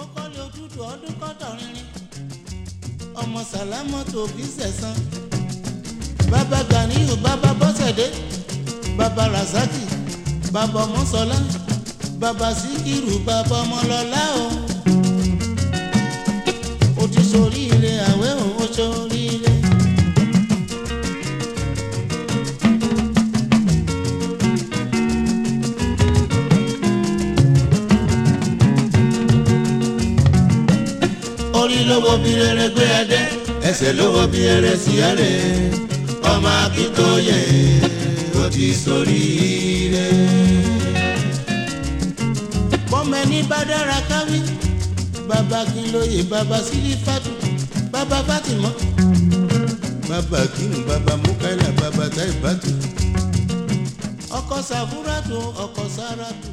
kọ́lé ojútùú ọdún kọ́tọ̀ rinrin ọmọ sàlámọ́tò bí sẹ̀sán bàbá ganiyu bàbá bọ́sẹ̀dé bàbá rasaki bàbá ọmọsọlá bàbá síkírù bàbá ọmọlọ́lá o ó ti ṣoríire àwẹ̀ òun ó ṣoríire. orí lówó bí rere gbé ẹdẹ ẹsẹ̀ lówó bí rere sí ẹrẹ ọmọ akíntóye ó ti ṣoríire. bọ́mẹ̀ni bá dára káwí bàbá kìlóye bàbá sílífàtù bàbá fátìmọ́ bàbá kìnnù bàbá mukaila bàbá taibatu ọkọ sàfúrátù ọkọ sàràtù